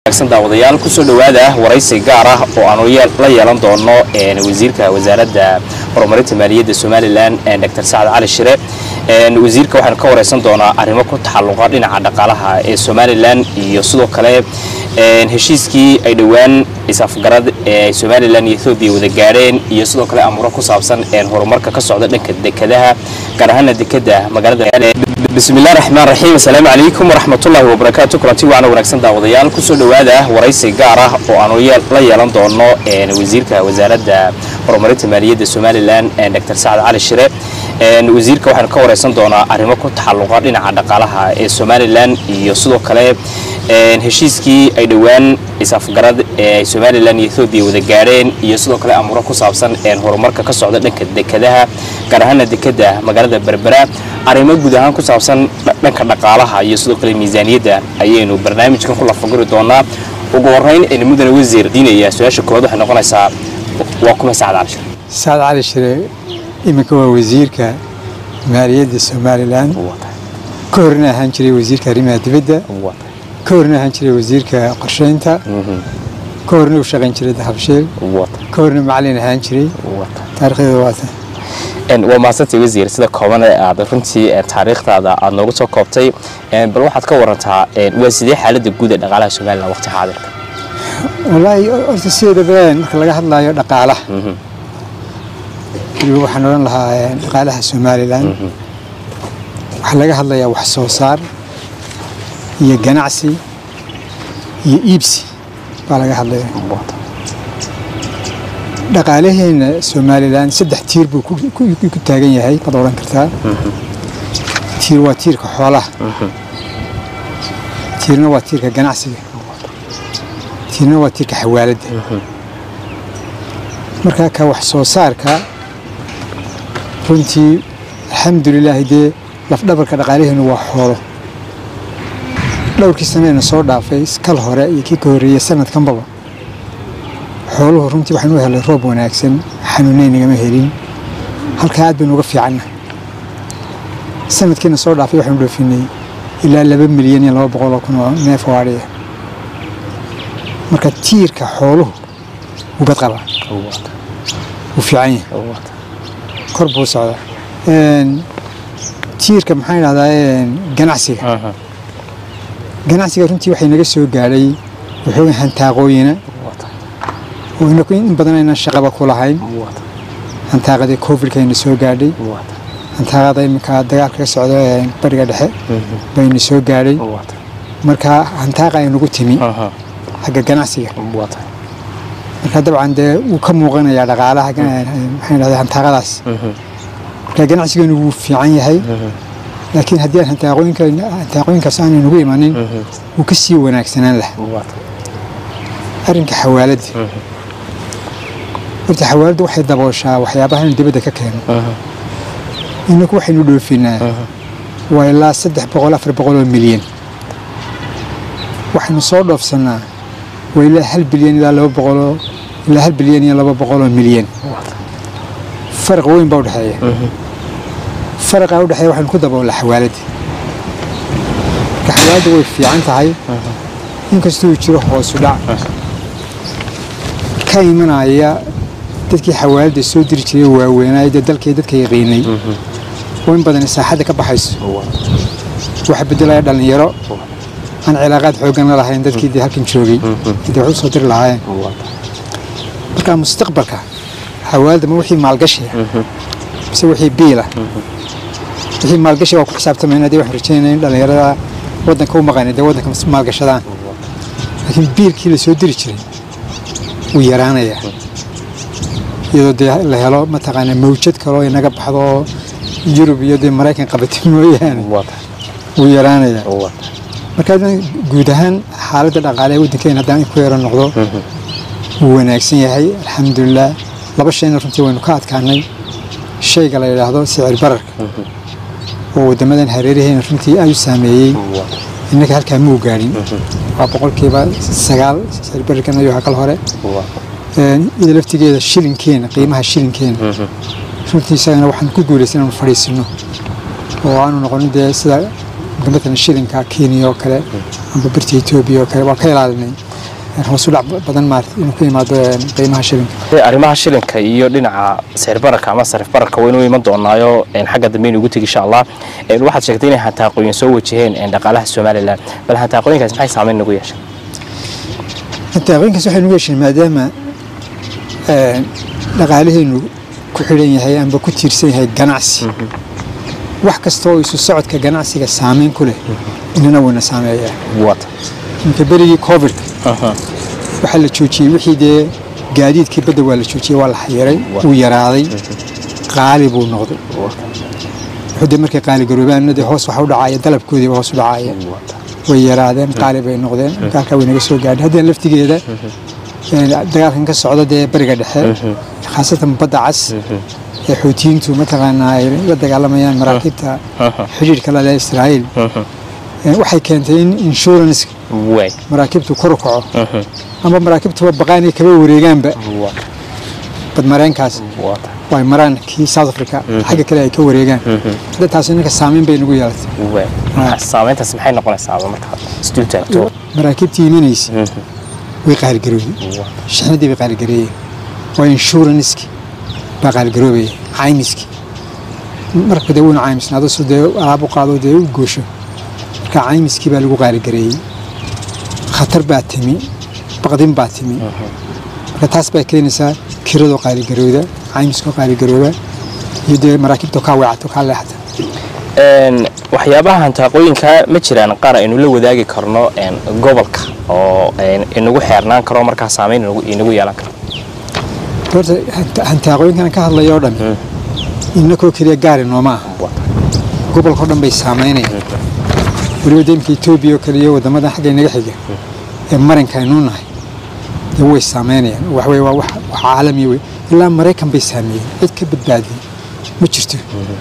daawadayaal kusoo dhowaada waraysi gaar ah oo aanu la yeelan doono wasiirka wasaaradda horumarinta maaliyadda somalilan dr sacad cali shire wasiirka waxaanu ka waraysan doonaa arrimo ku taxalluqa dhinaca dhaqaalaha ee somalilan iyo sidoo kale heshiiskii ay dhowaan isafgarad ee somalilan iyo ethoobiya wada gaadheen iyo sidoo kale amuuro ku saabsan horumarka ka socda dhanka dekadaha gaar ahaana dekada magaalada bismillahi raxmaan raxiim asalaamu calaykum waraxmatullaahi wabarakaatu kulanti waana wanaagsan daawadayaal kusoo dhowaada waraysi gaar ah oo aanu la yeelan doono wasiirka wasaaradda horumarinta maaliyadda somalilan dr sacad cali shire wasiirka waxaanu ka waraysan doonaa arrimo ku taxalluqa dhinaca dhaqaalaha ee somalilan iyo sidoo kale heshiiskii ay dhowaan isafgarad ee somalilan iyo ethoobiya wada gaadheen iyo sidoo kale amuuro ku saabsan horumarka ka socda dhanka dekadaha gaar ahaana dekada magaalada berbera arrimo guud ahaan ku saabsan dhanka dhaqaalaha iyo sidoo kale miisaaniyadda ayaynu barnaamijkan ku lafaguri doonaa ugu horeyn aynu mudane wasiir diinaya su-aasha koowaad waxay noqonaysaa waa kuma sacad cali shire sacad cali shire iminka waa wasiirka maaliyadda somalilan ka horna ahaan jiray wasiirka arrimaha dibadda ka horna ahaan jiray wasiirka qorsheynta ka horna u shaqayn jiray dahabshiil ka horna macalin ahaan jiray taarikhdeeda waata waa mahadsantay wasiir sida kooban aad runtii taariikhdaada aad noogu soo koobtay bal waxaad ka warantaa waa sidee xaaladda guud ee dhaqaalaha somalilan waqti xaadirka wallaahi horta sideedaba marka laga hadlaayo dhaqaalaha weliba waxaan odhan lahaa dhaqaalaha somalilan waxaa laga hadlayaa wax soo saar iyo ganacsi iyo iibsi baa laga hadlaya dhaqaalaheena somalilan saddex tiir buu ku taagan yahay baad odhan kartaa tiir waa tiirka xoolaha tiirna waa tiirka ganacsiga tiirna waa tiirka xawaaladda markaa ka wax soo saarka runtii alxamdulilaahi dee lafdhabarka dhaqaalaheenu waa xoolo dhowrkii saneena soo dhaafay kal hore iyo kii ka horreeyey sanadkanbaba xooluhu runtii waxaan u helay roob wanaagsan xanuuneyn nagama helin halkaa aad baynu uga fiicanna sanadkiina soo dhaafay waxaanu dhoofinay ilaa laba milyan iyo laba boqol oo kun oo neef oo adhiya marka tiirka xooluhu wuu bad qabaa wuu fiican yahay kor buu socdaa tiirka maxaan idhahdaa ganacsiga ganacsiga runtii waxay naga soo gaadhay waxooga hantaaqooyina oo inaku in badan aynan shaqaba ku lahayn hantaaqadii covidkayna soo gaadhay hantaaqada iminka dagaalka ka socda bariga dhexe bayna soo gaadhay marka hantaaqa ay nagu timi xagga ganacsiga marka dabcan dee wuu ka muuqanayaa dhaqaalaha maxaan idhahdaa hantaaqadaas marka ganacsigeenu wuu fiican yahay laakiin haddii aan hantaaqooyinkaas aanay nagu imanin wuu ka sii wanaagsanaan lahaa arrinka xawaaladda horta xawaaladdu waxay dabooshaa waxyaabahan dibadda ka keeno inaku waxaynu dhoofinaa waa ilaa saddex boqol afar boqol oo milyan waxaynu soo dhoofsannaa waa ilaa hal bilyan ilaa laba boqoloo ilaa hal bilyan iyo laba boqol oo milyan faraq weyn baa udhexeeya faraqaa udhexeeya waxaynu ku daboolaa xawaaladda marka xawaaladda way fiican tahay inkastuu jiro hoosu dhac ka imanaya dadkii xawaaladda soo diri jiray waaweynaayo dee dalkii dadka yaqiinay oo in badan saaxadda ka baxayso waxa bedelaya dhallinyaro aan cilaaqaad xooggan la lahayn dadkii dee halkan joogay dee wax u soo diri lahaayeen marka mustaqbalka xawaaladda ma wixii maalgashiya mise wixii biila wixii maalgashi waa ku xisaabtamayna dee waxaan rajaynaya in dhallinyarada waddanka u maqanay dee waddanka maalgashadaan laakiin biilkii la soo diri jiray wuu yaraanayaa iyadoo dee la helo mataqaanaa mawjad kaloo inaga baxdo oo yurub iyo dee maraykan qabatay mooyaane wuu yaraanayaa marka guud ahaan xaaladda dhaqaale ee waddankeena haddaan ku yaro noqdo wuu wanaagsan yahay alxamdulilah laba shayna runtii waynu ka adkaanay shayga la yidhaahdo sicir bararka oo waddamadan hareeraheena runtii aad u saameeyey innaka halkaa muu gaadhin waa boqolkiiba sagaal sicir bararkan ayuu hakal hore ida laftigeeda shilinkeena qiimaha shilinkeena runtii isagana waxaan ku guulaysan inaanu fadhiisino oo aanu noqonin dee sida matalan shilinka kenya oo kale amba birta etoobiya oo kale waa ka ilaalinay hoos u dhac badan maarata inuu ku yimaado een, qiimaha shilinka Dee arrimaha shilinka iyo dhinaca sicir bararka ama sarif bararka waynu iman doonaayo een, xagga dambe inuu ugu tegi insha allah Een, waxaad sheegtay inay hantaaqooyin soo wajaheen een, dhaqaalaha somalilan bal hantaaqooyinkaas maxay saameyn nagu yeeshay taaqooyinkaas waxay nugu yeesheen maadaama een, dhaqaalaheenu ku xidhan yahay amba ku tiirsan yahay ganacsi wax kasta oo isu socodka ganacsiga saameyn ku leh inana wayna saameeyaa wata inka berigii covid waxaa la joojiyey wixii dee gaadiidkii badda waa la joojiyey waa la xayiray wuu yaraaday qaali buu noqday wuxuu dee markay qaali garoobaan dee hoos waxa u dhacaya dalabkoodiiba hoos u dhacaya way yaraadeen qaali bay noqdeen halkaa way naga soo gaadhay haddana laftigeeda een, dagaalkan ka socda dee bariga dhexe khaasatan badda cas ee xoutiyiintu mataqaanaa ay la dagaalamayaan maraakiibta xidhiidhka la leh israa'iil Een, waxay keentay in insurance way maraakiibtu kor u kaco ama maraakiibtuba baqaan ay kaba wareegaanba wata badmareenkaas wata oo ay maraan kii south africa xagga kale ay ka wareegaan hadda taasi ninka saameyn bay nagu yeelatay way saameyntaas maxay noqonaysaa markaad isdul taagto maraakiibtii imanaysa way qaaligaroobay shixnadii bay qaaligareeyeen waa inshuranski baa qaaligaroobaya caymiski marka dee wuuna caymisnaado su dee alaab u qaado dee u goosho marka caymiskii baa lagu qaaligareeyey khatar baa timi baqdin baa timi marka taas baa keenaysaa kiradoo qaaligarooda caymiskoo qaaligarooba iyo dee maraakiibtoo kaa weecato kaa leexata Een, waxyaabaha hantaaqooyinka ma jiraan qaar aynu la wadaagi karno een, gobolka oo een, inagu xeernaan karo markaa saameyn inagu- inagu yeelan karo horta hanta- hantaaqooyinkan ka hadlaya oo dhan innakoo keliya gaari nooma aha gobolka oo dhan bay saameynayaan weliba deemka etoobiya oo kale iyo waddamadan xagga inaga xiga ee marinka aynuu nahay dee way saameynayaan wax wey waa wax wax caalamiya wey ilaa maraykan bay saameeyeen cid ka badbaadiyey ma jirto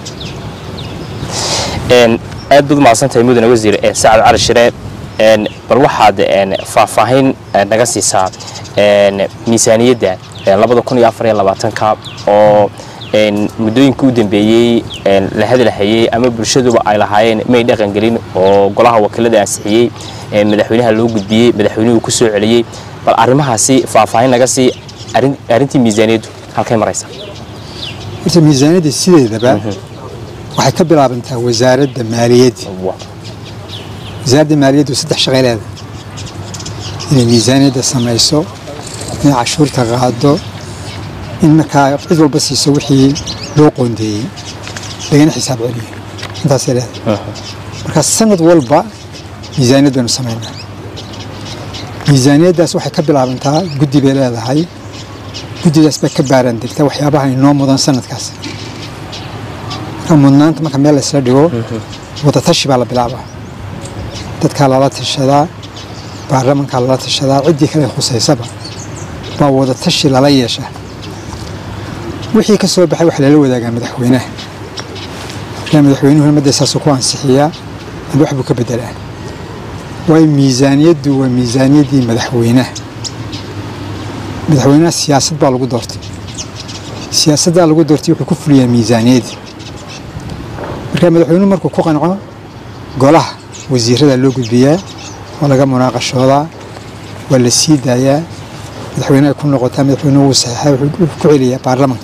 Een, aad baad umahadsantahay mudane wasiir ee sacad cali shire een, bal waxaad een, faahfaahin eh, naga siisaa een, miisaaniyadda ee labada kun iyo afar iyo labaatanka oo een, muddooyinka u dambeeyey een, la hadlahayey ama bulshaduba ay lahaayeen may dhaqan gelin oo golaha wakiilada ansixiyey ee madaxweynaha loo gudbiyey madaxweynuhu ku soo celiyey bal arrimahaasi faahfaahin naga sii arrin- arrintii miisaaniyaddu halkay maraysaa horta miisaaniyadda sideedaba waxay ka bilaabantaa wasaaradda maaliyadda Wa- wasaaradda maaliyaddu saddex shaqay leedahay inay miisaaniyadda samayso inay cashuurta qaado in markaa cid walba siiso wixii loo qoondeeyey lagana xisaab celiyo intaasay leedahay marka sanad walba miisaaniyad baynu samaynaa miisaaniyaddaas waxay ka bilaabantaa guddi bay leedahay guddidaas bay ka baaraan degtaa waxyaabaha inoo mudan sanadkaas marka mudnaanta marka meel laysla dhigo wadatashi baa la bilaabaa dadkaa lala tashadaa baarlamankaa lala tashadaa ciddii kale khusaysaba baa wadatashi lala yeeshaa wixii ka soo baxay waxaa lala wadaagaa madaxweynaha markaa madaxweynuhuna madda saasuu ku ansixiyaa ama wax buu ka bedelaa waayo miisaaniyaddu waa miisaaniyaddii madaxweynaha madaxweynaha siyaasad baa lagu doortay siyaasaddaa lagu doortay wuxuu ku fuliyaa miisaaniyaddii marka madaxweynuhu markuu ku qanco golaha wasiirada loo gudbiyaa waa laga munaaqashoodaa waa la sii daayaa madaxweyneha ku noqotaa madaxweynuhu wuu saxeexay wuxuu ku celiyaa baarlamanka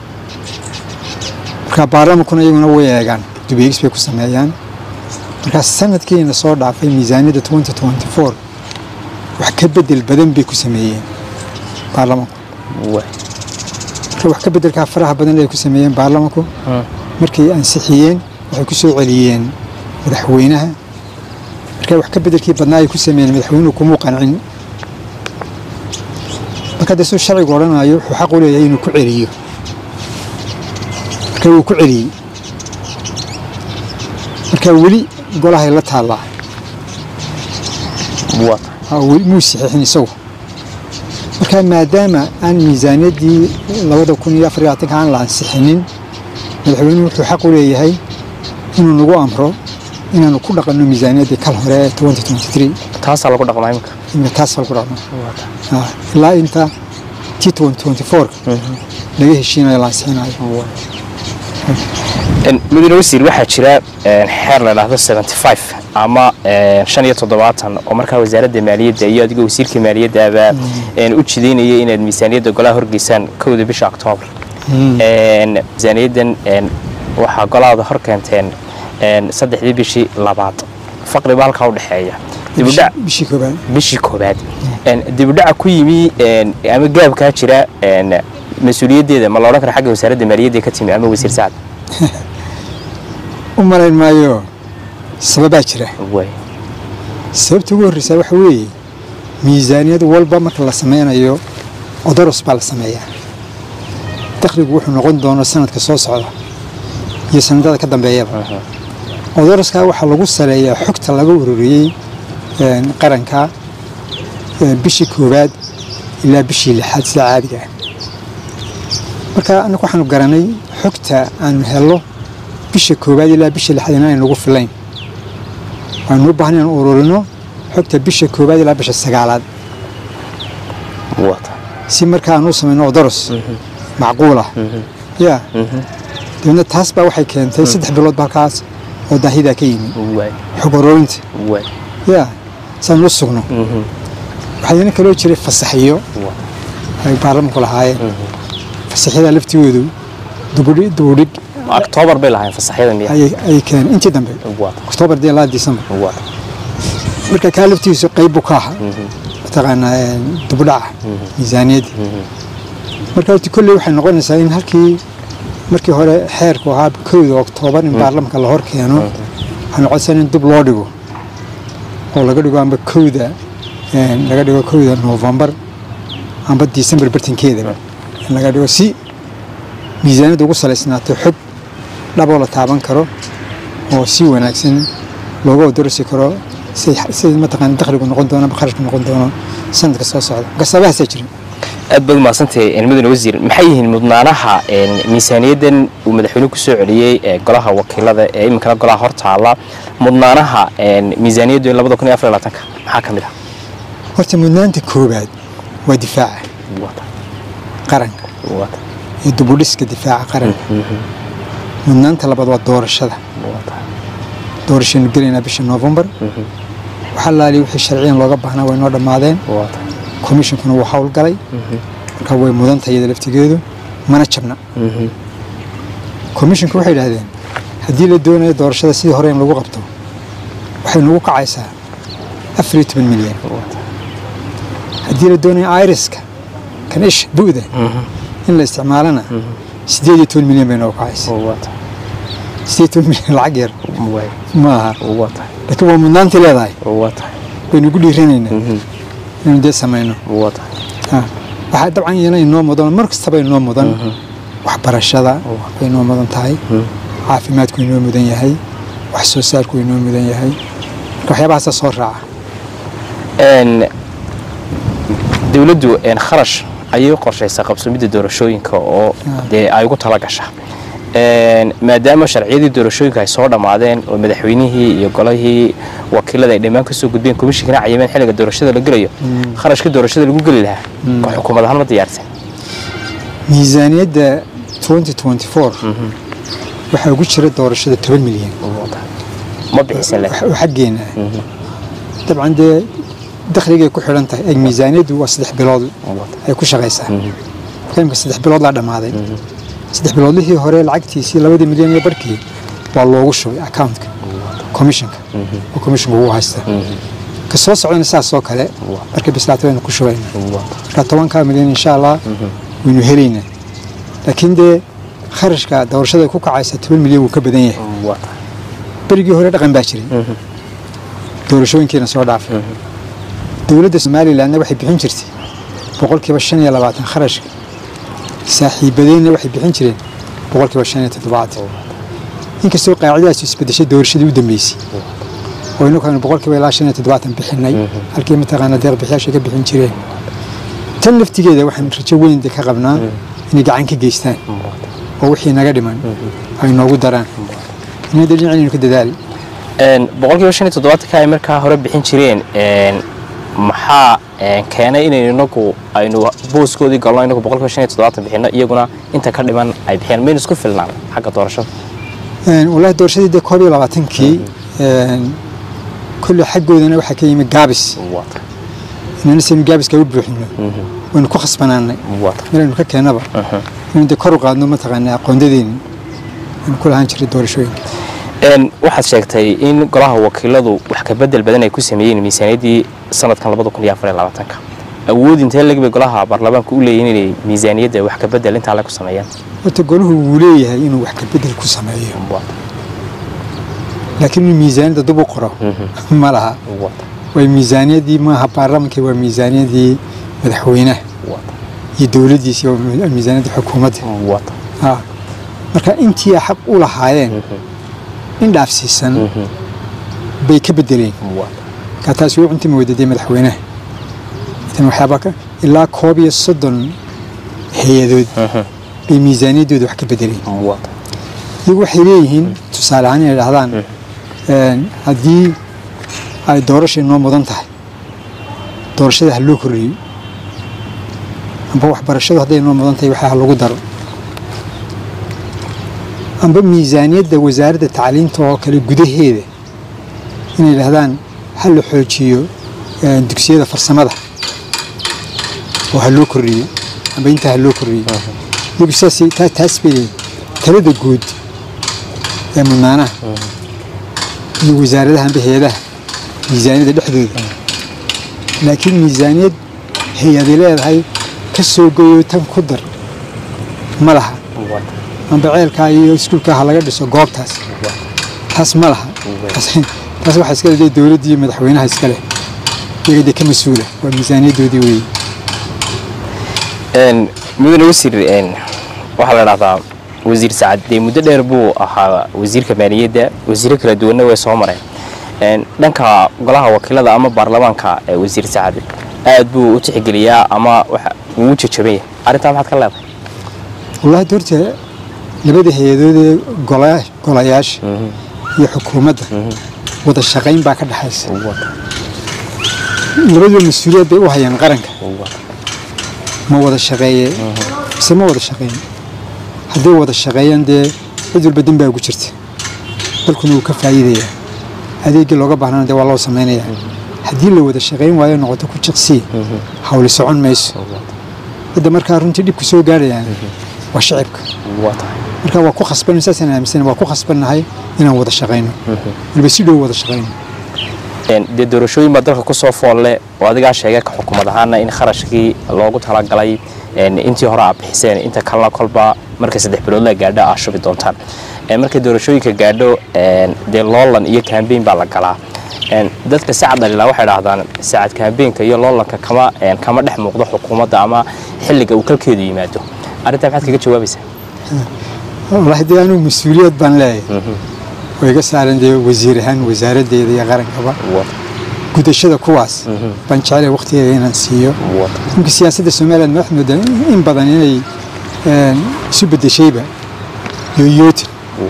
marka baarlamankuna iyaguna way eegaan dubeegis bay ku sameeyaan marka sanadkiina soo dhaafay miisaaniyadda 2024 wax ka bedel badan bay ku sameeyeen baarlamanku wa- marka wax ka bedelkaa faraha badan ay ku sameeyeen baarlamanku markay ansixiyeen waxay ku soo celiyeen madaxweynaha marka wax ka bedelkii badnaa ay ku sameeyeen madaxweynuhu kumuu qancin marka dee suu sharcigu odhanayo wuxuu xaq u leeyahay inuu ku celiyo marka wuu ku celiyey marka weli golahay la taallaa wa- oo weli muu saxiixin isagu marka maadaama aan miisaaniyaddii labada kun iyo afar iyo labaatanka aan la ansixinin madaxweynuhu wuxuu xaq u leeyahay inuu nagu amro inaanu ku dhaqanno miisaaniyaddii kal hore ee 2023 taasaa lagu dhaqmaa imika imika taas lagu dhaqno Ah, ilaa inta t 2024 laga heshiinayo la ansixinayo mudane wasiir waxaa jira een, xeer la dhahdo 75 ama shan iyo toddobaatan oo markaa wasaaradda maaliyadda iyo adiga wasiirka maaliyaddaaba u jidaynaya inaad miisaaniyadda golaha horgeysaan kowda bisha oktoobar miisaaniyaddan waxaa golahaada hor keenteen saddexdii bishii labaad faqriba halkaa udhexeeya bishii koobaad bishii koobaad dibudhaca ku yimi ama gaabkaa jira mas-uuliyaddeeda ma loodhan kara xagga wasaaradda maaliyadda ka timi ama wasiir sacad u malayn maayo sababaa jira sababta ugu horreysaa waxa weeye miisaaniyad walba marka la sameynayo odoros baa la sameeyaa dakhligu wuxuu noqon doono sanadka soo socda iyo sanadada ka dambeeyaba odoroskaa waxaa lagu saleeyaa xogta laga ururiyey qaranka bishii koowaad ilaa bishii lixaad sida caadiga ah marka annagu waxaanu garanay xogta aanu hello bisha koowaad ilaa bisha lixaad inaanay nagu filayn waanu u baahan inaan ururino xogta bisha koowaad ilaa bisha sagaalaad si marka aan u samayno odoros macquul ah ya dabeedna taas baa waxay keentay saddex bilood ba halkaas oo daahidaa ka yimi xog oroorinta ya saan u sugno waxaana kaloo jiray fasaxiyo ay baarlamanku lahaayeen fasaxyada laftigoodu dubudhig oktoobar bay lahayn fasaxyada miya ay keeneen intii dambe oktoobar dee laa disembar marka kaa laftigiisu qayb buu ka aha mataqaanaa dubudhaca miisaaniyadda marka horti kolley waxay noqonaysaa in halkii markii hore xeerku ahaa kowda oktoobar in baarlamanka la hor keeno waxay noqonaysaa in dib loo dhigo oo laga dhigo amba kowda laga dhigo kowda noofembar amba disembar bartankeedaba in laga dhigo si miisaaniyadda ugu salaysnaato xog dhaboo la taaban karo oo si wanaagsan looga odorasi karo sida mataqaana dakhligu noqon doono amba kharashku noqon doono sanadka soo socda gasabahaasaa jirin aad baad umahadsantahay mudane wasiir maxay yihiin mudnaanaha miisaaniyaddan uu madaxweynuhu ku soo celiyey golaha wakiilada ee iminkana golaha hor taala mudnaanaha miisaaniyaddu in labada kun iyo afar labaatanka maxaa ka mid ah horta mudnaanta koowaad waa difaaca qaranka iyo dubudhiska difaaca qaranka mudnaanta labaad waa doorashada doorashaynu gelaynaa bisha noofembar waxaa laaliya wixii sharciyan looga baahnaa way noo dhammaadeen komishinkuna wuu howlgalay marka way mudan tahay iyada laftigeedu mana jabna komishinku waxay idhahdeen haddii la doonayo doorashada sidii hore in lagu qabto waxay nagu kacaysaa afar iyo toban milyan haddii la doonayo iriska kan isha bu'da in la isticmaalana siddeed iyo toban milyan bay noogu kacaysaa siddeed toban milyan lacag yar maaha laakiin waa mudnaantii leedahay baynu ugu dhiiranaynaa inaynu dee samayno waxaa dabcan iyana inoo mudan mar kastaba inoo mudan waxbarashada way inoo mudan tahay caafimaadku inoo mudan yahay wax soo saarku inoo mudan yahay marka waxyaabahaasa soo raaca dowladdu kharash ayay u qorshaysaa qabsomidda doorashooyinka oo dee ay ugu tala gasha maadaama sharciyadii doorashooyinka ay soo dhammaadeen oo madaxweynihii iyo golahii wakiilada ay dhammaan kasoo gudbeen komishinkana cayimeen xilliga doorashada la gelayo kharashka doorashada lagu geli lahaa oo xukuumad ahaan ma diyaarsan miisaaniyadda waxaa ugu jira doorashada toban milyan ma bixisan oo xaggeena dabcan dee dakhligay ku xidhan tahay eg miisaaniyaddu waa saddex bilood ay ku shaqaysaa marka imka saddex bilood laa dhammaaday saddex biloodlihii hore lacagtiisii labadii milyan iyo barkii waa loogu shubay accountka commissionka oo commissionka ugu haysta ka soo socdana saas oo kale markay bislaato waynu ku shubayna marka tobankaa milyan insha allah waynu helaynaa laakiin dee kharashka doorashada ku kacaysa toban milyan wuu ka badan yahay berigii hore dhaqan baa jiray doorashooyinkiina soo dhaafay dowladda somalilandna waxay bixin jirtay boqolkiiba shan iyo labaatan kharashka saaxiibadeenna waxay bixin jireen boqolkiiba shan iyo toddobaatan inkastoo qaacidadaas isbedeshay doorashadii u dambeysay oo inagu aynu boqolkiiba ilaa shan iyo toddobaatan bixinay halkii mataqaana deeq bixiyaashay ka bixin jireen tan laftigeeda waxaan rajo weyn ka qabnaa inay gacan ka geystaan oo wixii naga dhiman ay noogu daraan inay dee dhinacaynu ka dadaali boqolkiiba shan iyo toddobaatanka ay markaa hore bixin jireen maxaa keenay inaynu inagu aynu booskoodii galno inagu boqolkiiba shan iyo toddobaatan bixino iyaguna inta ka dhiman ay bixiyaan maynu isku filnaan xagga doorashada wallaahi doorashadii dee koob iyo labaatankii kolley xaggoodana waxaa ka yimi gaabis wata inana saynu gaabiska u buuxino waynu ku khasbanaanay wata meelaynu ka keennaba inaynu dee kor u qaadno mataqaanaa aqoondadeeni aynu ku lahaan jiray doorashooyinka Een, waxaad sheegtay in golaha wakiiladu wax ka bedel badan ay ku sameeyeen miisaaniyaddii sanadkan labada kun iyo afar iyo labaatanka awood intee leg bay golaha baarlamaanka u leeyihin inay miisaaniyadda wax ka bedel intaa le ku sameeyaan horta golahu wuu leeyahay inuu wax ka bedel ku sameeyo Wata, laakiin inuu miisaaniyadda dib u qoro ma laha wata, way miisaaniyadii maaha baarlamaanka waa miisaaniyadii madaxweynaha wata, iyo dowladdiisa waa mi- miisaaniyadda xukuumadda wata. Ah. marka intii xaq u lahaayeen in dhaafsiisan bay ka bedeleen Wata, marka taasi wuu cunti mawdadee madaxweynaha tan waxyaaba ka ilaa koob iyo soddon hay-adood bay miisaaniyaddooda wax ka bedeleen wata, iyagu waxay leeyihiin tusaale ahaan inay dhahdaan een, haddii ay doorasha inoo mudan tahay doorashada ha loo kordhiyo amba waxbarashadu hadday inoo mudan tahay waxa ha lagu daro amba miisaaniyadda wasaaradda tacliinta oo kale gudaheeda inay dhahdaan ha la xoojiyo een, dugsiyada farsamada oo ha loo kordhiyo amba intaa ha loo kordhiyo iyagu saasay taa- taas bay leeyihin talada guud ee mudnaanaha iyo wasaaradaha amba hay-adaha miisaaniyadda dhexdooda laakiin miisaaniyad hay-adi leedahay ka soo goyo tan ku dar ma laha wata, amba ceelkaa iyo iskuulkaa ha laga dhiso goobtaas taas ma laha taas taas waxaa iska leedahay dowladda iyo madaxweynaha iska leh iyaga dee ka mas-uula waa miisaaniyaddoodii weeye Een, mudane wasiir een, waxaa la dhahdaa wasiir sacad dee muddo dheer buu ahaa wasiirka maaliyadda wasiiro kala duwanna way soo mareen Een, dhanka golaha wakiilada ama baarlamaanka ee wasiir sacad aad buu u tixgeliyaa ama waxa uu u jajaban yahay arrintaa maxaad ka leedahay wallahi doorta labada hay-adood ee gola- golayaasha iyo xukuumadda wada shaqayn baa ka dhexaysa labaduba mas-uuliyad bay u hayaan qaranka ma wada shaqeeye mise ma wada shaqeyn hadday wada shaqeeyaan dee cid walba dembaa ugu jirta dalkuna wuu ka faa'iidayaa adeegii looga baahnana dee waa loo samaynayaa haddii la wada shaqayn waayo noqoto ku jiqsii hawli socon mayso hadda markaa runtii dhibku soo gaarayaan waa shicibka marka waa ku khasban saasaan aaminsan waa ku khasbannahay inaan wada shaqayno waliba si dhow wada shaqayno Een, dee doorashooyin baa dalka kusoo foolle oo adigaa sheegay ka xukuumad ahaana in kharashkii loogu talagalay een, intii hore aad bixiseen inta kalena kolba markay saddex bilood la gaadho aad shubi doontaan Een, markay doorashooyinka gaadho een, dee loolan iyo kambeyn baa la galaa Een, dadka sacad dhalilaa waxay dhahdaan sacad kambeynka iyo loolanka kama een, kama dhex muuqdo xukuumadda ama xilliga uu kalkeedu yimaado arrintaa maxaad kaga jawaabaysaa wallaahi dee anigu mas-uuliyad baan leeyahay oo iga saaran dee wasiir ahaan wasaaraddeeda iyo qarankaba gudashada kuwaas baan jeclay waqtigeeda inaan siiyo ninka siyaasadda somaliland ma waxaad moodaa in- in badan inay een, isu bedeshayba yooyootin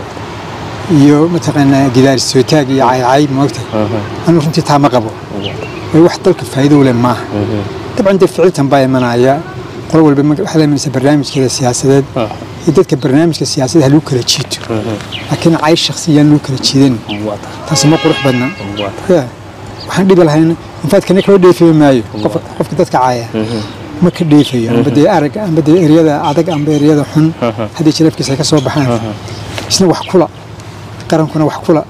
iyo mataqaanaa gidaar sootaag iyo caycay moogtahay anigu runtii taa ma qabo way wax dalka faa'iido u leh maaha dabcan dee ficiltan baa imanaya qolo walba ma- waxaa la imanaysa barnaamijkeeda siyaasadeed iyo dadka barnaamijka siyaasadda ha lagu kala jiito laakiin cay shaksiyaan lagu kala jiidan taasi ma qurux badna Ya, waxaan dhibi lahayn infaadkana kala dheefayo maayo qofka qofka dadka caaya ma ka dheefayo amba dee arag amba dee eryada adag amba eryada xun haddii jilafkiisa ay ka soo baxaan isna wax kula qarankuna wax kula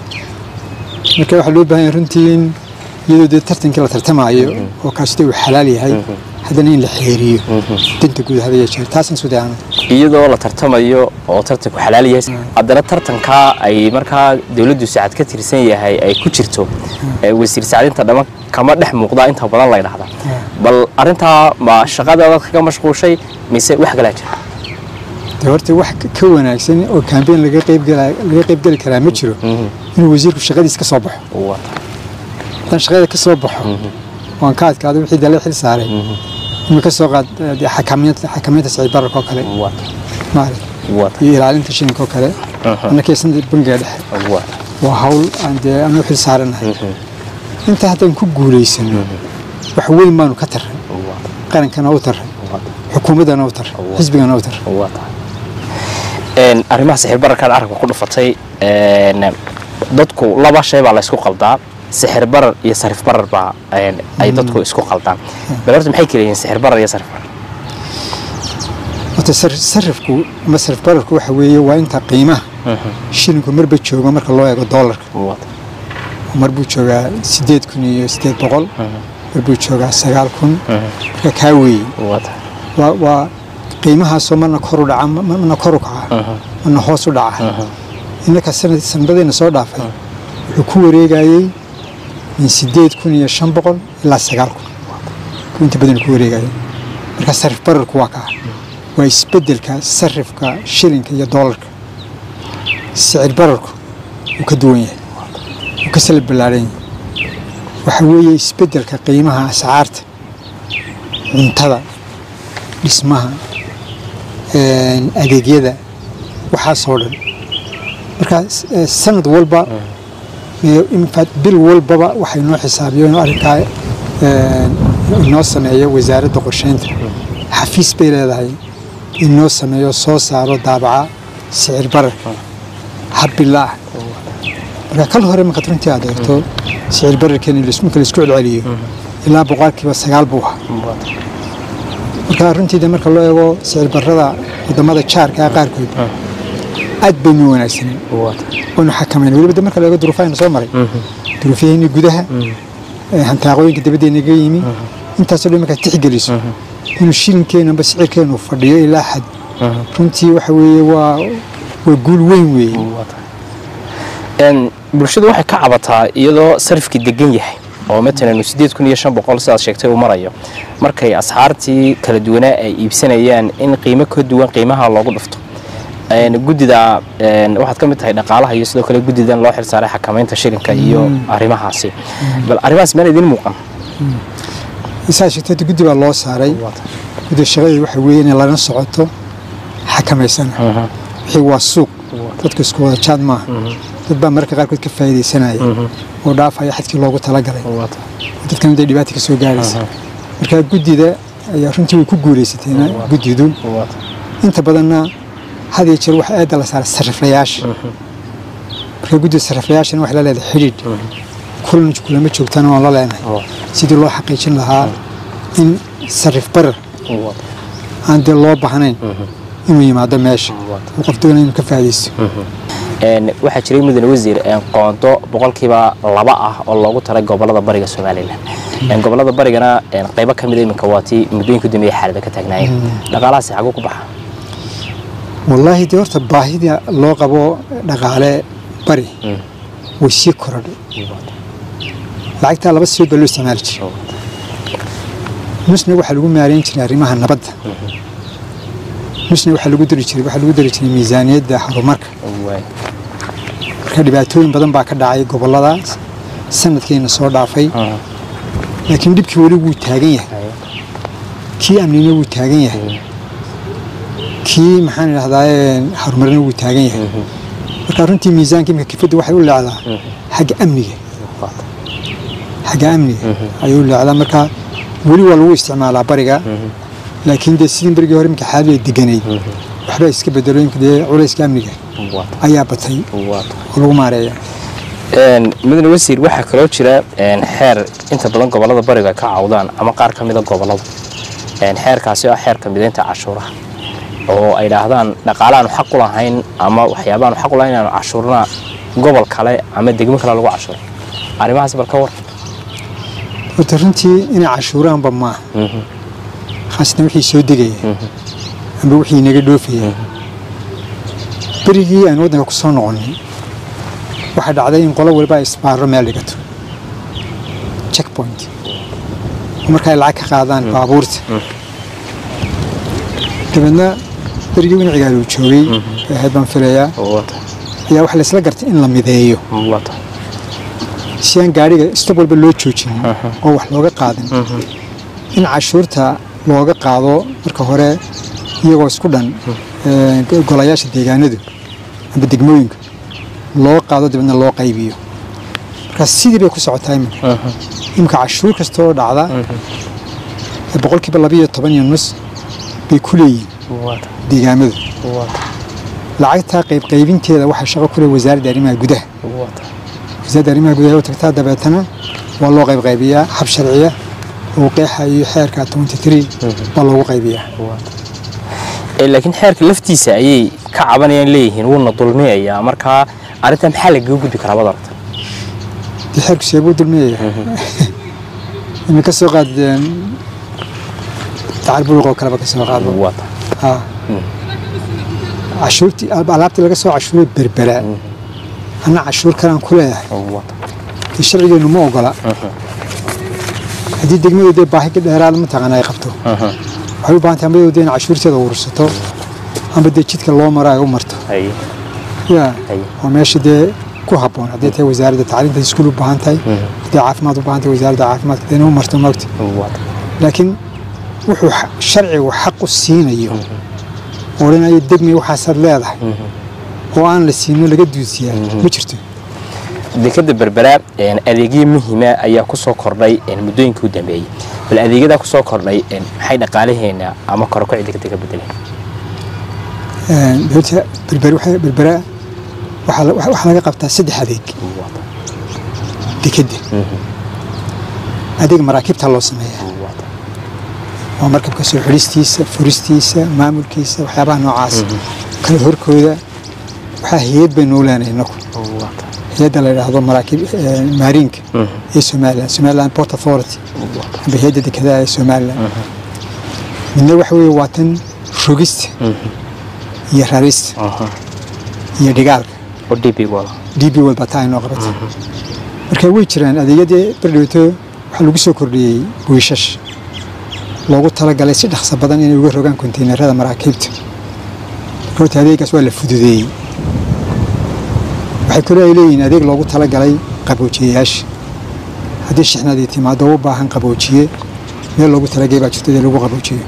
marka waxaa loo baahan yahay runtii in iyadoo dee tartankii la tartamaayo oo kaasita uu xalaal yahay haddana in la xeeriyo danta guud hadaya jeer taasaan soo dayacno iyadoo la tartamayo oo tartanku xalaal yahay haddana tartankaa ay markaa dowladdu sacad ka tirsan yahay ay ku jirto ee wasiir sacadinta dhama kama dhex muuqdaa inta badan la dhahdaa bal arrintaa ma shaqadaada kaga mashquushay mise wax kalaa jira dee horta wax ka- ka wanaagsan oo kambeyn laga qaybgala- laga qaybgeli karaa ma jiro inuu wasiirku shaqadiis ka soo baxo haddaan shaqada ka soo baxo waan ka adkaado wixii dale xil saaray inuu ka soo qaad eh, dee xakamaynta xakamaynta sicir bararka oo kale maarag iyo ilaalinta shilinka oo kale annakaysan bangiga dhexe waa hawl aan dee anu xil saaranahay intaa haddaan ku guulaysano wax weyn baanu ka tarray qarankana u tarray xukuumaddana u tarray xisbigana u tarray Een, arrimaha sixir bararkaad carabka ku dhufatay een, dadku laba shay baa laysku qaldaa sixir barar iyo sarif barar baa een, ay dadku isku qaldaan bal horta maxay kala yihiin sixir barar iyo sarif barar horta sar- sarifku ama sarif bararku waxa weeye waa inta qiimaha shilinku marba joogo marka loo eego doolarka Wata. mar buu joogaa sideed kun iyo sideed boqol mar buu joogaa sagaal kun marka kaa weeye Wata. waa waa qiimahaasoo marna kor u dhaca ma- marna kor u kaca marna hoos u dhaca innaka sanad sanadadeena soo dhaafay wuxuu ku wareegayey min sideed kun iyo shan boqol ilaa sagaal kun buu inta badan ku wareegayay marka sarif bararku waa kaa waa isbedelka sarifka shilinka iyo doolarka sicir bararku wuu ka duwan yahay wuu ka sala ballaaran yahay waxa weeye isbedelka qiimaha ascaarta cuntada dhismaha een, adeegyada waxaasoo dhan marka s- eh, sanad walba ee, in fact bil walbaba waxay noo xisaabiyen oo arrinkaa een, inoo sameeyo wasaaradda qorsheynta xafiis bay leedahay inoo sameeyo soo saaro daabaca sicir bararka habbilaa ah marka kal hore markaad runtii aad eegto sicir bararkeena marka la isku celceliyo ilaa boqolkiiba sagaal buu ahaa marka runtiida marka loo eego sicir barrada wadamada jaarka ah qaarkood aad baynu wanaagsanen Wata. waynu xakamayna weliba de marka la eego duruufahayna soo maray duruufyaheeni gudaha ee hantaaqooyinka dabaddeena naga yimi intaasoo dhan markaad tixgeliso inuu shilinkeenu amba sicirkeenu fadhiyo ilaa xad runtii waxa weeye waa waa guul weyn weeye Wata. Een, bulshadu waxay ka cabataa iyadoo sarifkii degan yahay oo matalan sideed kun iyo shan boqol sidaad sheegtay uu marayo markay asxaartii kala duwanaa ay iibsanayaan in qiimo ka duwan qiimaha loogu dhufto Een, guddida een, waxaad ka mid tahay dhaqaalaha iyo sidoo kale guddidan loo xilsaaray xakamaynta shilinka iyo arrimahaasi bal arrimahaas meel idin muuqan isaa sheegtay hadda guddi baa loo saaray guddi shaqadeeda waxa weeye inay lana socoto xakamaysana wixii waa suuq dadku isku wada jaad maaha dad baa mararka qaarkood ka faa'iidaysanaya oo dhaafaya xadkii loogu talagalay dadkan day dhibaata ka soo gaaraysa marka guddida ayaa runtii way ku guulaysateen guddidu inta badanna had iyo jeer waxa aada la saaray sariflayaasha marka guddida sariflayaashana waxay la leedahay xidhiidh kulan kulama joogtana waan la leenahay sidii loo xaqiijin lahaa in sarif barar aan dee loo baahnayn inuu yimaado meesha oo qof doonaya inuu ka faa'iidaysto Een, waxaa jiray mudane wasiir een, qoonto boqolkiiba laba ah oo loogu taray gobolada bariga somalilan Een, gobolada barigana een, qaybo ka mida iminka waa tii muddooyinka u dambeeyay xaalada ka taagnaayeen dhaqaalahaasi xaguu ku baxa wallaahi dee horta baahida loo qabo dhaqaale bari way sii korodhay lacagtaa laba siyood baa loo isticmaali jiray nusna waxaa lagu maareyn jiray arrimaha nabadda nusna waxaa lagu dari jiray waxaa lagu dari jiray miisaaniyadda horumarka Waay. marka dhibaatooyin badan baa ka dhacay gobolladaas sanadkeena soo dhaafay laakiin dhibkii weli wuu taagan yahay kii amnina wuu taagan yahay kii maxaan idhahdaa horumarina wuu taagan yahay marka runtii miisaanka imika kifadda waxay u leecdaa xagga amniga xagga amniga ayay u leecdaa marka weli waa lagu isticmaalaa bariga laakiin dee sidii berigii hore imika xaaladu ay deganayd waxbaa iska bedelo imika dee culayska amniga ayaa batay oo lagu maareeya Een, mudane wasiir waxaa kaloo jira een, xeer inta badan gobolada bariga ka cawdaan ama qaar ka mida gobolada Een, xeerkaasi oo ah xeerka mideynta cashuuraha oo ay dhaahdaan dhaqaalaanu xaq u lahayn ama waxyaabaanu xaq u lahayn inaanu cashuurna gobol kale ama degmo kale lagu cashuuro arrimahaas bal ka war horta runtii inay cashuuraanba maaha khaasatan wixii soo degaya amba wixii naga dhoofaya berigii aan waddanka ku soo noqonnay waxaa dhacday in qolo waliba ay isbaaro meel dhigato checkpoint oo marka ay lacag ka qaadaan baabuurta dabeedna berigii winacigaal uu joogay ee ahayd baan filayaa ayaa waxaa laysla gartay in la mideeyo si aan gaadhiga stop walba loo joojin oo wax looga qaadin in cashuurta looga qaado marka hore iyagoo isku dhan ee, golayaasha deegaanadu amba degmooyinka loo qaado dabeedna loo qaybiyo marka sidii bay ku socotaa iminka iminka cashuur kasta oo dhacda ee boqolkiiba labiyo toban iyo nus bay ku leeyihiin deegaamadu lacagtaa qaybqaybinteeda waxaa shaqo ku leh wasaaradda arrimaha gudaha wasaaradda arrimaha gudaha u tagtaa dabeetana waa loo qayb qaybiyaa hab sharciya oo qeexa iyo xeerka 23 baa loogu qaybiyaa Ee, laakiin xeerka laftiisa ayay ka cabanayaan leeyihiin wuuna dulmiyayaa markaa arrintan maxaa lagaga gudbi karaa baad aragta dee xeerku seebuu dulmiyaya ina ka soo qaadeen dacar buluq oo kaleba ka soo qaado waa tahay ha cashuurtii alaabtii laga soo cashuuray berberaa anna cashuur kalaan ku leeyahay waa tahay dee sharcigeennu ma ogola haddii degmadu dee baahi ka dheeraada mataqaana ay qabto waxay u baahan tahay amadoo dee in cashuurteeda urursato amba dee jidka loo maro ay u marto haye ya Haye. oo meesha dee ku habboon haddii tahay wasaaradda tacliinta iskuul u baahan tahay haddii caafimaad u baahan tahay wasaaradda caafimaadka dee inay u marto maogta waa tahay laakiin wuxuu xa- sharcigu xaq u siinayo oo odhanayo degmay waxaasaad leedahay oo aan la siino laga duusiyaa ma jirto dekada berbera een, adeegyo muhiima ayaa ku soo kordhay een, muddooyinkii u dambeeyey bal adeegyadaa ku soo kordhay een, maxay dhaqaalaheena ama korokacii dekada ka bedeleen dowladda berberi waxay- berbera waxaa la- waxaa laga qabtaa saddex adeeg Waa tahay, dekedda adeeg maraakiibta loo sameeyaa waa tahay. waa markabka soo xidhistiisa furistiisa maamulkiisa waxyaabaha noocaas kala horkooda waxaa hay-ad baynu u leenahay inaku Waa tahay, hay-adda la yidhaahdo maraakiib eh, maariinka ee somaliland somaliland port authority waa tahay. amba hay-adda dekedaha ee somaliland midna waxa weeye waa tan rogista iyo rarista Aha. iyo dhigaalka oo DP wada. db walba taa inoo qabatay marka way jiraan adeegyadii bardhowto waxaa lagu soo kordhiyey wiishash loogu talagalay si dhaqso badan inay uga rogaan konteynerada maraakiibta horta adeegaas waa la fududeeyey waxay kaloo ay leeyihiin adeeg loogu talagalay qaboojiyayaasha haddii shixnadii timaado u baahan qaboojiye meel loogu talagay baa jirta dee lagu qaboojiyo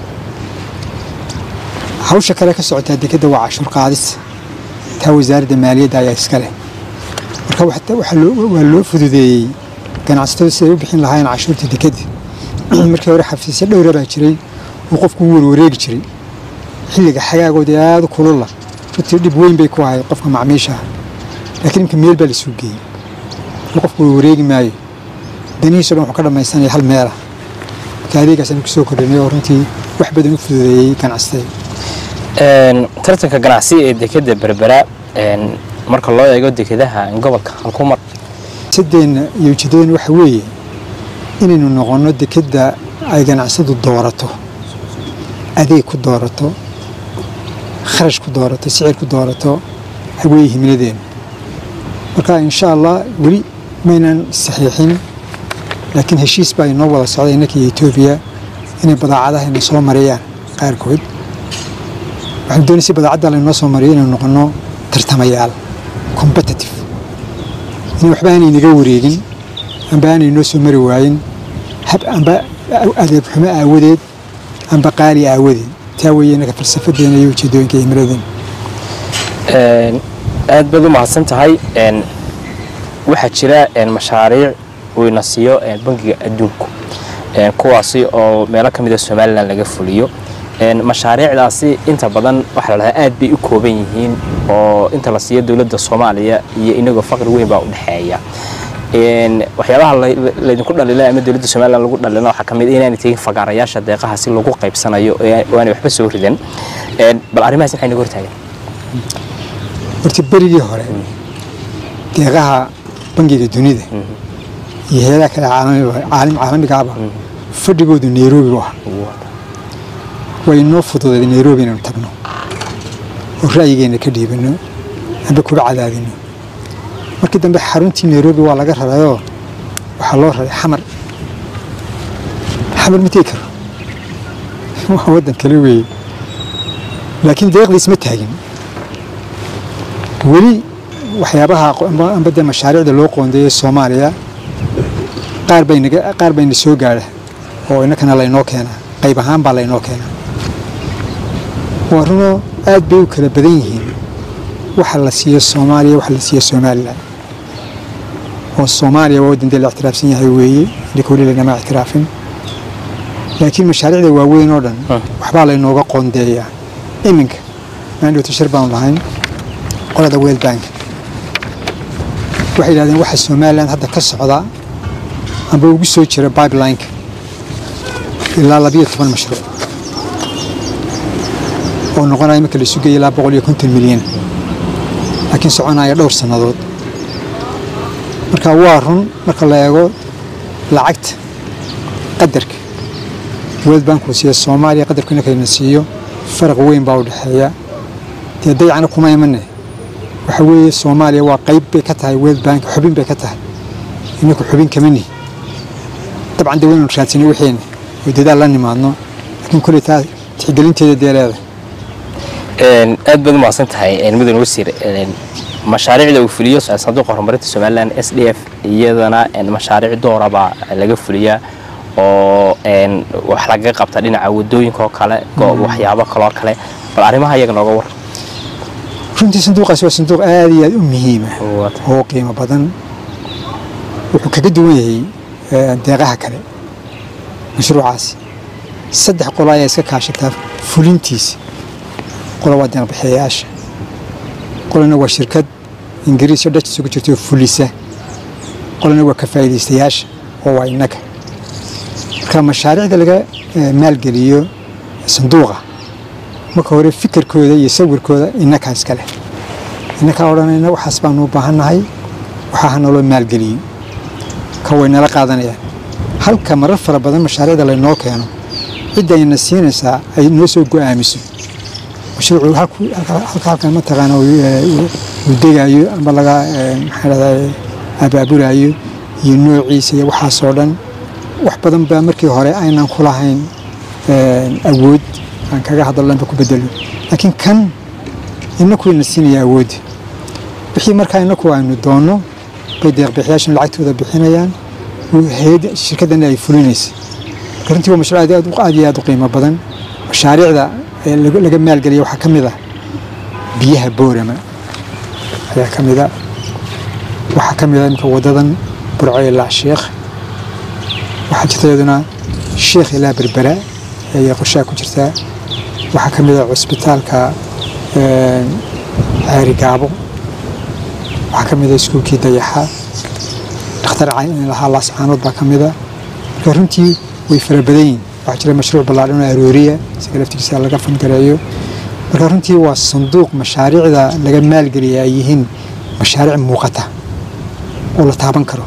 hawsha kale ka socotaa dekedda waa cashuur qaadis taa wasaaradda maaliyadda ayaa iska leh marka waxta- waxaa loo- waa loo fududeeyey ganacsatada siday u bixin lahaayeen cashuurta dekedda markii hore xafiisyo dhowra baa jiray oo qofku u warwareegi jiray xilliga xagaagooda aada u kulula runtii dhib weyn bay ku ahayd qofka macmiisha ah laakiin imka meel baa la suu geeyey oo qofku warwareegi maayo danihiiso dhan wuxuu ka dhammaysanaya hal meela marka adeegaasaan kusoo kordhinay oo runtii wax badan u fududeeyey ganacsatada Een, tartanka ganacsi ee dekada berbera een, marka loo eego dekadaha gobolka halku mar sadeenna iyo ujeedadeena waxa weeye inaynu noqonno dekedda ay ganacsadu doorato adeeg ku doorato kharash ku doorato sicir ku doorato weeye himiladeena marka insha allah weli maynan saxiixin laakiin heshiis baa inoo wada socday innaka iyo etoobiya inay badaacadahayna soo mariyaan qaarkood waxaan doonay si badaacadda laynoo soo mariyo inaynu noqonno tartamayaal competitive in waxba aanay naga wareegin amba aanay noo soo mari waayin hab amba adeeb xumo aawadeed amba qaali aawadeed taa weeye inaga falsafadeena iyo ujeedooyinka iyo himiladeena Een, aad baad u mahadsan tahay een, waxaa jira een, mashaariic uu ina siiyo een, bangiga adduunku een, kuwaasi oo meelo ka mid a somalilan laga fuliyo een, mashaariicdaasi inta badan waxaa la dhahaa aad bay u kooban yihiin oo inta la siiyo dowladda soomaaliya iyo inagoo faqri weyn baa u dhexeeya Een, waxyaabaha la- laydinku dhalila ama dowladda somalilan lagu dhalina waxaa ka mid ah inaanay tegin fagaarayaasha deeqaha si lagu qaybsanayo ee oo aanay waxba soo ridan Een, bal arrimahaas maxay naga hortaagan horta berigii hore deeqaha bangiga dunida iyo hay-adaha kale caalamiga- caalim caalamigaaba fadhigoodu nairobi u ahaa way inoo fududeed nairobi inaynu tagno oo ra'yigeena ka dhiibano amba kuba cadaadino markii dambe xaruntii nairobi waa laga rarayoo waxaa loo raray xamar xamar ma tegi karo waa waddan kale weeye laakiin deeqdiis ma taagin weli waxyaabaha qo- amba- amba dee mashaariicda loo qoondeeyey soomaaliya qaar bay naga qaar bayna soo gaadha oo innakana laynoo keenaa qayb ahaan baa laynoo keenaa waa runoo aad bay u kala badan yihiin waxa la siiyo soomaaliya waxa la siiyo somalilan oo soomaaliya waa waddan dee la ictiraafsan yahay weeye indhika weli laynama ictiraafin laakiin mashaariicda waaweyn oo dhan waxbaa laynooga qoondeeyaa iminka maandhowta shir baanu lahayn qolada world bank waxay yidhahdeen waxa somalilan hadda ka socda amba ugu soo jira pipelineka ilaa labiyo toban mashruuc oo noqonaya marka la sugaya ilaa boqol iyo konton milyan laakiin soconaya dhowr sannadood marka waa run marka la eego lacagta qadarka world bank uu siiya soomaaliya qadarku inakayna siiyo faraq weyn baa u dhexeeya dee dayacna kuma imane waxa weeye soomaaliya waa qayb bay ka tahay world bank xubin bay ka tahay inaku xubin kama nihi dabcan dee waynu raadsanay wixiina oo dadaal la nimaadno laakiin kolley taa tixgelinteeda dee leedahay aad baad umahadsan tahay mudane wasiir mashaariicda uu fuliyo sanduuqa horumarinta somalilan s d f iyadana mashaariic doorabaa laga fuliyaa oo wax lagaga qabta dhinaca wadooyinka oo kale waxyaabo kaloo kale bal arrimaha iyaga nooga war runtii sanduuqaasi waa sanduuq aad iyo aad u muhiima oo qiimo badan wuxuu kaga duwan yahay deeqaha kale mashruucaasi saddex qolo ayaa iska kaashataa fulintiisa qola waa deeqbixiyayaasha qolana waa shirkad ingiriis oo dhaj isugu jirto fulisa qolana waa ka faa'iidaystayaasha oo waa innaga marka mashaariicda laga maalgeliyo sanduuqa marka hore fikirkooda iyo sawirkooda innakaa iska leh innakaa odhanayna waxaas baanu u baahannahay waxaa ha naloo maalgeliyo ka way nala qaadanayaan halka marar fara badan mashaariicda laynoo keeno cidda ayna siinaysaa ay noo soo go'aamiso mashruucu halka halkan mataqaana uu degayo amba laga maxaa dhahdaa abaabulayo iyo noociisa iyo waxaasoo dhan wax badan baa markii hore aynan ku lahayn awood aan kaga hadallanba ku bedelo laakiin kan inaku ina siinaya awoodda wixii markaa inaku aynu doonno bay deeqbixiyaashan lacagtooda bixinayaan hayad shirkaddan ay fulinaysa marka runtii waa mashruuc aad aad iyo aad u qiimo badan mashaariicda laga maalgeliya waxaa ka mid ah biyaha boorama ayaa ka mid a waxaa ka mid a imika waddadan burco ilaa sheekh waxaa jirta iyaduna sheekh ilaa berbera ayay qorshaha ku jirtaa waxaa ka mid a cusbitaalka ceeri gaabo waxaa ka mid a iskuulkii dayaxa dhakhtar lahaa laascaanood baa ka mid a marka runtii way fara badan yihin waxaa jira mashruuc ballaadhan oo arooriya isaga laftigiisa laga fangareeyo marka runtii waa sanduuq mashaariicda laga maalgeliya ay yihiin mashaariic muuqata oo la taaban karo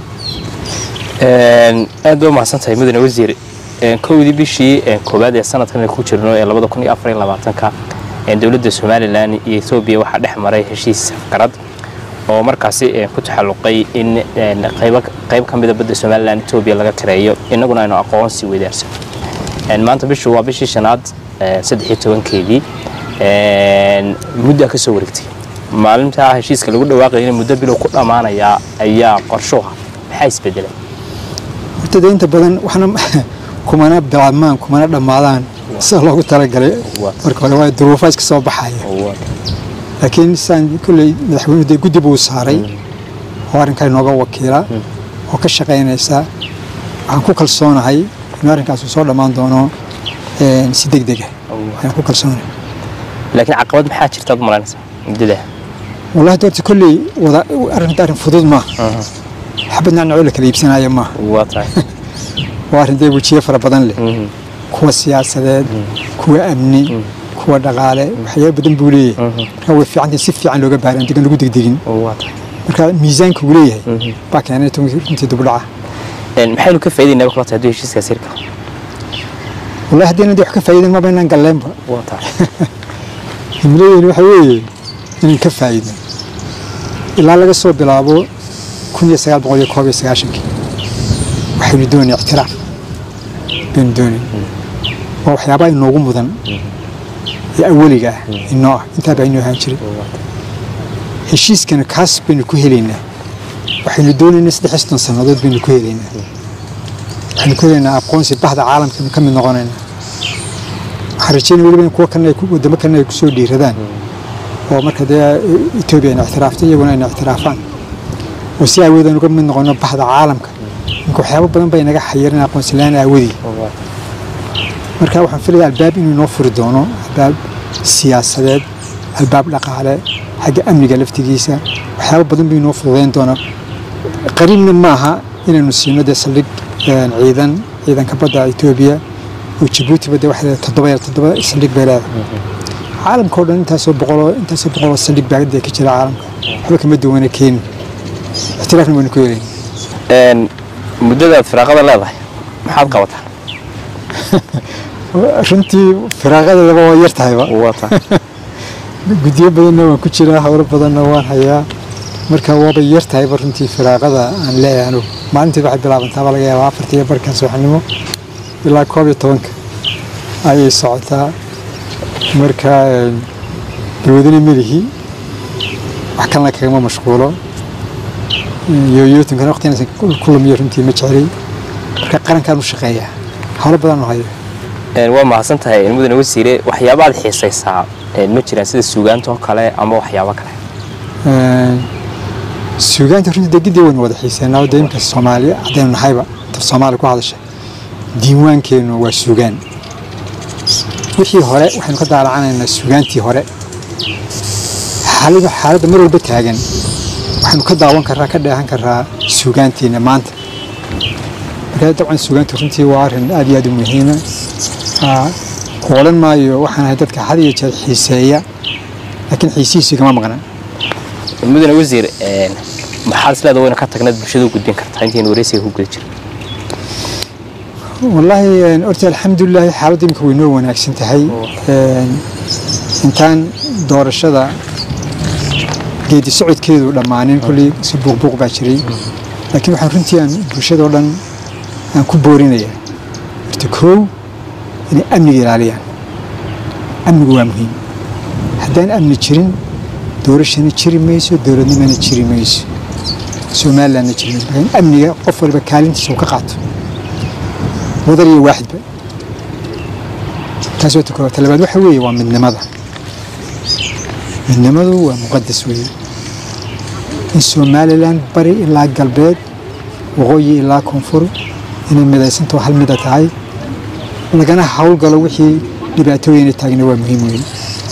aad ba umahadsan tahay mudane wasiir kowdii bishii koowaad ee sanadkan ku jirno ee labada kun iyo afar iyo labaatanka dowladda somalilan iyo etoobiya waxaa dhex maray heshiis safgarad oo markaasi ku taxalluqay in qayb ka mida badda somalilan etoobiya laga kareeyo innaguna aynu aqoonsi weydaarsan maanta bishu waa bishii shanaad saddexiyo tobankeedii muddaa ka soo wareegtay maalintaa heshiiska lagu dhawaaqaya in muddo bilow ku dhammaanayaa ayaa qorshuha maxaa isbedelay horta dee inta badan waxna kumana bilaabmaan kumana dhammaadaan sida loogu talagalay marka hore waa duruufaa iska soo baxaya laakiin saan kolley madaxweynuhu dee guddi buu saaray oo arrinkaa inooga wakiila oo ka shaqaynaysa waxaan ku kalsoonahay inuu arrinkaasu soo dhammaan doono si deg dega ayaan ku kalsoonahay laakiin caqabad maxaa jirtaad malaynaysaa muddada wallahi doorta kolley wada arrinta arrin fudud maaha xabad nacnacoo la kala iibsanaya maaha waa tahay waa arrin dee wejiye fara badan leh kuwa siyaasadeed kuwa amni kuwa dhaqaale waxyaaba badan buu leeyahay marka way fiicantahay si fiican looga baaray aan degan lagu degdegin waa tahay marka miisaanka uu leeyahay baa keenay runtii dubdhaca maxaynu ka faa'idaynaa kula tahay hadduu heshiiskaas hirka wallahi haddaynan dee wax ka faa'iidin maba inaan galleenba waa tahay himiladeeni waxa weeye inaan ka faa'iidno ilaa laga soo bilaabo kun iyo sagaal boqol iyo koob iyo sagaashankii waxaynu doonay ictiraaf baynu doonay waa waxyaabaha inoogu mudan ee awaliga ah inoo ah intaa baa inoo ahaan jiray heshiiskana kaas baynu ku helaynaa waxaynu doonaynaa saddex iyo soddon sannadood baynu ku helaynaa waxaynu ku helaynaa aqoonsi bahda caalamkaynu ka mid noqonaynaa waxaan rajeynaya weliba in kuwa kalena ay wadamo kalena ay kusoo dhiiradaan oo marka dee etoobiya ayna ictiraaftay iyaguna ayna ictiraafaan oo si awood aan uga mid noqono bahda caalamka ninka waxyaabo badan bay naga xayiran aqoonsi la-aan aawadii marka waxaan filaya albaab inuu inoo furi doono albaab siyaasadeed albaab dhaqaale xagga amniga laftigiisa waxyaaba badan buu inoo fududeyn doonaa qariibna maaha inaynu siino dee saldhig ciidan ciidanka badda etoobiya oo jabuuti badda waxay leedahay toddoba toddoba saldhig bay leedahay caalamka oo dhan intaasoo boqoloo intaasoo boqoloo saldhig baa dee ka jira caalamka waxba kama duwana keeni ixtiraafna waynu ku helayn muddadaad firaaqada leedahay maxaad qabataa runtii firaaqadeedaba waa yar tahayba wata guddiyo badanna waan ku jiraa howlo badanna waan hayaa marka waaba yar tahayba runtii firaaqada aan leeyahay anugu maalinteed waxay bilaabantaaba laga yaabaa afarta iyo barkan subaxnimo ilaa koob iyo tobanka ayay socotaa marka balwadina melihi wax kalena kagama mashquulo yooyootinkana waqtiganaysan ku lumiyo runtii ma jeclay marka qarankaan u shaqeeyaa howlo badan oo hayo waa mahadsan tahay mudane wasiire waxyaabaad xiisaysaa ma jiraan sida suugaantoo kale ama waxyaabo kale suugaanta runtii degidii waynu wada xiiseynaa oo dee imka soomaali haddaynu nahayba tar soomaali ku hadasha diiwaankeennu waa suugaan wixii hore waxaynu ka daalacanaynaa suugaantii hore xaalada xaaladda mar walba taagan waxaynu ka daawan karaa ka dheehan karaa suugaantiina maanta marka dabcan suugaantu runtii waa arrin aad iyo aad u muhiima odhan maayo waxaan ahay dadka had iyo jeer xiiseeya laakiin xiisihiisu igama maqna mudane wasiir maxaad isleeda wayna ka tagnaad bulshada u gudbin kartaa intaynu wareysiga ku guda jiro wallaahi horta alxamdulilaahi xaaladda imika way noo wanaagsan tahay intaan doorashada geedi socodkeedu dhammaanin kolley si buuqbuuq baa jiray laakiin waxaan runtii aan bulshadao dhan aan ku boorinayaa horta koow inay amniga ilaaliyaan amnigu waa muhiim haddaan amni jirin doorashana jiri mayso dowladnimana jiri mayso somalilandna jiri mayso laakiin amniga qof waliba kaalintiisa uu ka qaato wadar iyo waaxidba taas waa ta koowaad talabaad waxa weeye waa midnimada midnimadu waa muqadas weeye in somalilan bari ilaa galbeed waqooyi ilaa koonfur inay midaysantaho hal mida tahay lagana howlgalo wixii dhibaatooyina taagna waa muhiim weeye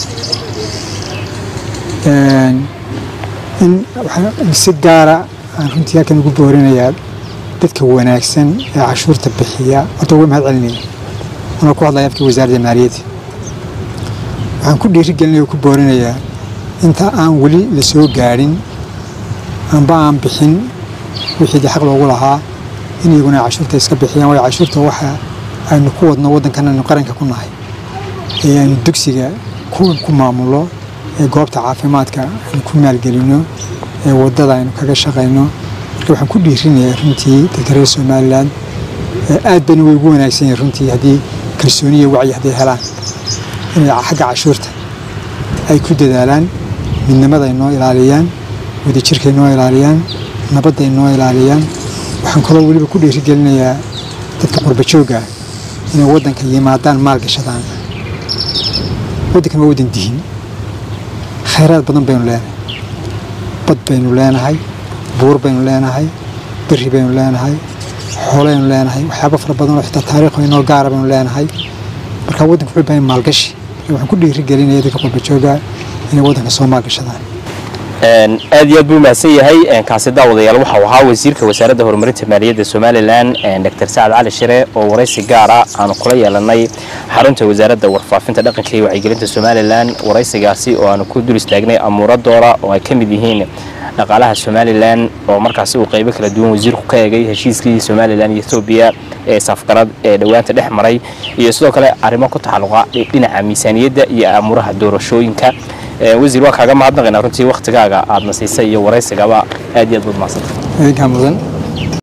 in si gaara aan runtii halkan ugu boorinayaa dadka wanaagsan ee cashuurta bixiya horta uga mahad celinaya anoo ku hadlaya afkii wasaaradda maaliyadda waxaan ku dhiirigelinaya ku boorinayaa inta aan weli la soo gaadhin amba aan bixin wixii dee xaq loogu lahaa in iyaguna ay cashuurta iska bixiyaan waayo cashuurta waxa aynu ku wadno waddankan aynu qaranka ku nahay ee aynu dugsiga ku maamulo ee goobta caafimaadka aynu ku maalgelino ee waddada aynu kaga shaqayno marka waxaan ku dhiirinayaa runtii dadka reer somalilan aad bayna way ugu wanaagsan yihin runtii haddii kalsooniya wacyi hadday helaan inay xagga cashuurta ay ku dadaalaan midnimada ay noo ilaaliyaan wadajirka ay noo ilaaliyaan nabadda ay noo ilaaliyaan waxaan kaloo weliba ku dhiirigelinayaa dadka qurba joogga inay waddanka yimaadaan maal gashadaan waddankan waa waddan dihin khayraad badan baynu leenahay bad baynu leenahay buur baynu leenahay beri baynu leenahay xooleynu leenahay waxyaaba fara badan oo xitaa taariikh inoo gaara baynu leenahay marka waddanka wuxuu baahan maalgashi waxaan ku dhiirigelinaya dadka qurba jooga inay waddanka soo maalgashadaan aad iyo aad buu mahadsan yahay kaasi daawadayaal waxau ahaa wasiirka wasaaradda horumarinta maaliyadda somalilan dr sacad cali shire oo waraysi gaara aanu kula yeelanay xarunta wasaaradda warfaafinta dhaqanka iyo wacyigelinta somalilan waraysigaasi oo aanu ku dul istaagnay amuuradooda oo ay ka mid yihiin dhaqaalaha somalilan oo markaasi uu qaybo kala duwan wasiirku ka eegay heshiiskii somalilan iyo etoobiya ee safgarad ee dhowaanta dhex maray iyo sidoo kale arrimo ku taxalluqa dhinaca miisaaniyadda iyo amuuraha doorashooyinka wasiir waa kaaga mahadnaqaynaa runtii waktigaaga aadna siisay iyo waraysigaba aad iyo aad baad mahadsantahay idinkaa mudan